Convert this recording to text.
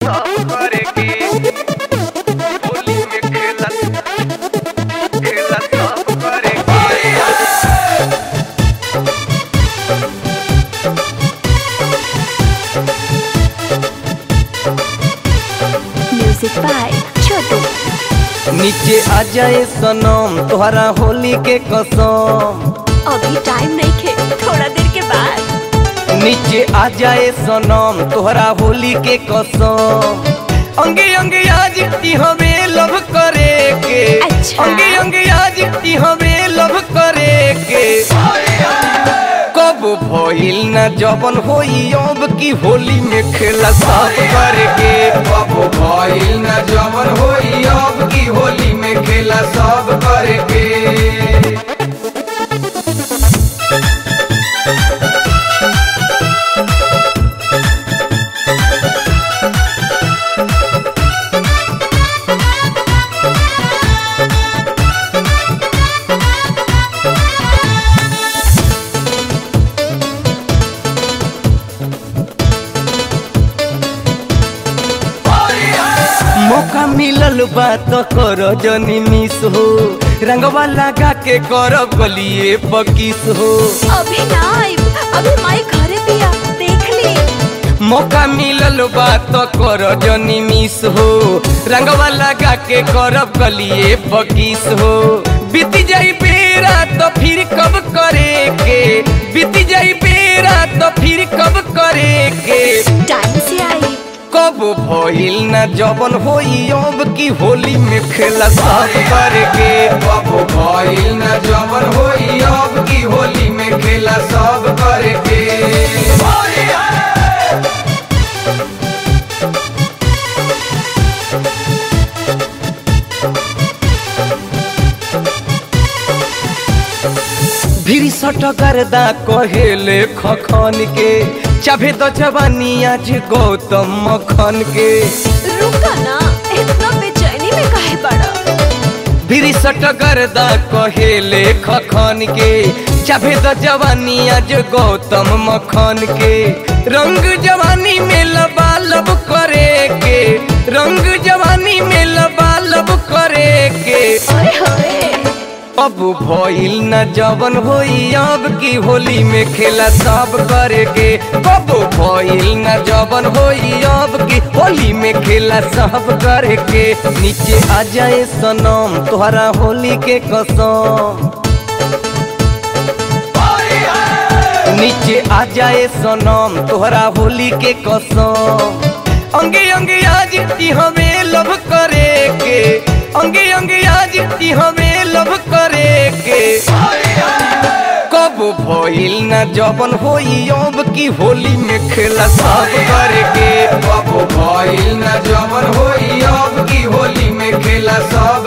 सब करेके होली में खेला खेला सब करेके म्यूजिक बाय छोटू नीचे आ जाए सनम तोहरा होली के कसम अभी टाइम नहीं खे थोड़ा देर के बाद नीचे आ जाए सनम तोहरा होली के कसम अंगे अंगे आज की हमें लव करे के अच्छा। अंगे अंगे आज की हमें लव करे के कब भइल न जबन होई अब की होली में खेला सब करके कब भइल न जवन होई अब की होली में खेला सब करके मौका मिलल बा तो करो जनी मिस हो रंगवा लगा के करब गलिए पकीस हो अभी ना आइब अभी माई घरे पिया देख ली मौका मिलल बा तो करो जनी मिस हो रंगवा लगा के करब गलिए पकीस हो बीती जाई बेरा तो फिर कब करे के बीती जाई बेरा तो फिर कब करे के टाइम से आई कब भइल न जबन होई अब की होली में खेला सब करके कब भइल न जवन होई अब की होली में खेला सब करके भिरी सट गर्दा कहेले खखन के चाभे तो जवानी आज गौतम मखन के रुका ना इतना बेचैनी में काहे बड़ा भिरी सट गर्दा कहेले खखन के चाभे तो जवानी आज गौतम मखन के रंग जवानी में लबालब करे के रंग जवानी में लबालब करे के ओए होए अब भइल न जवन होई अब की होली में खेला सब करके कब भइल न जवन होई अब की होली में खेला सब करके नीचे आ जाए सनम तोहरा होली के कसम नीचे आ जाए सनम तोहरा होली के कसम अंगे अंगे आज की हमें लव करे के अंगे अंगे आज की हमें लव करे के कब भइल न जबन होई अब की होली में खेला सब करके कब भइल न जवन होई अब की होली में खेला सब